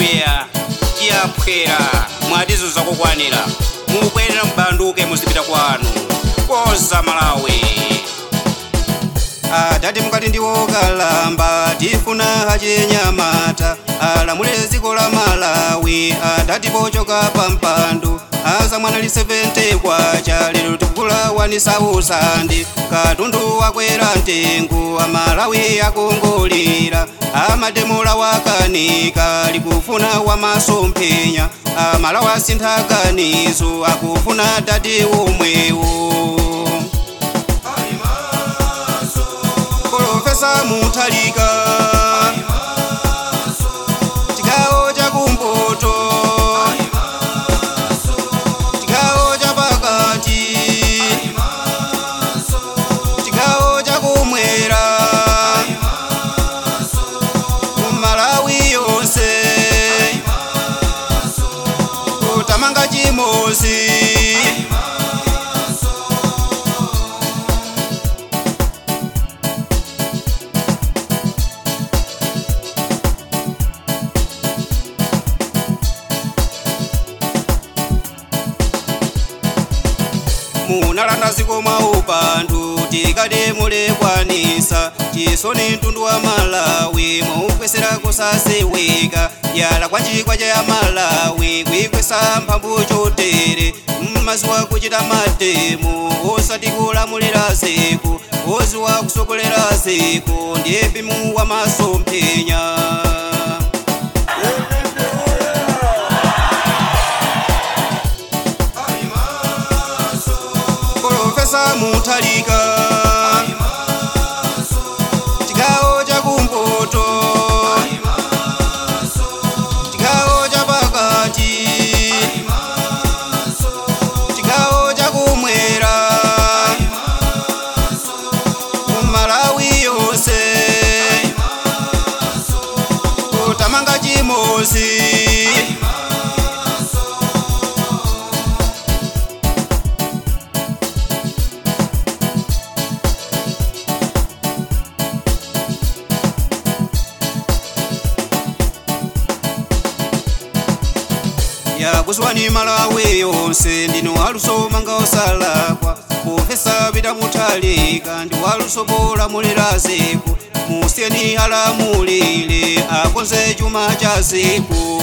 haleluya tiyaphwera mwatizo zakukwanira mubwerera mbanduke muzipita kwanu koza malawi adati mukati ndiwokalamba tifuna hachinyamata alamule dziko la malawi adati pochoka pa mpandu azamwana li 70 kwacha lero tikula wanisausandi katundu wakwera mtengo amalawi akongolera amatemula wakanika likufuna wamasomphenya amalawi asinthakanizo akufuna dati umwewo Profesa Mutalika Chigawo cha kumpoto Chigawo cha pakati Chigawo cha kumwera Malawi yonse Kutamanga chimosi munalanda ziko mwa upandu tikati mulekwanisa chisoni mtundu wa malawi maukwesera kusaseweka yala kwa chikwa cha malawi kwikwesa mphamvu chotere mmaziwa kuchita matemu osati kulamulira ziko oziwa kusokolera ziko ndiye pimu wa masomphenya Profesa Mutalika Chigawo cha kumpoto Chigawo cha pakati Chigawo cha kumwera Malawi yonse Kutamanga chimosi yakuswani malawi yonse ndino alusoma nga osalakwa profesa pita mutalika ndi walusobola mulera ziko musiyeni alamulire akonze chuma cha ziko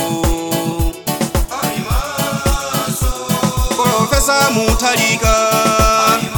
profesa mutalika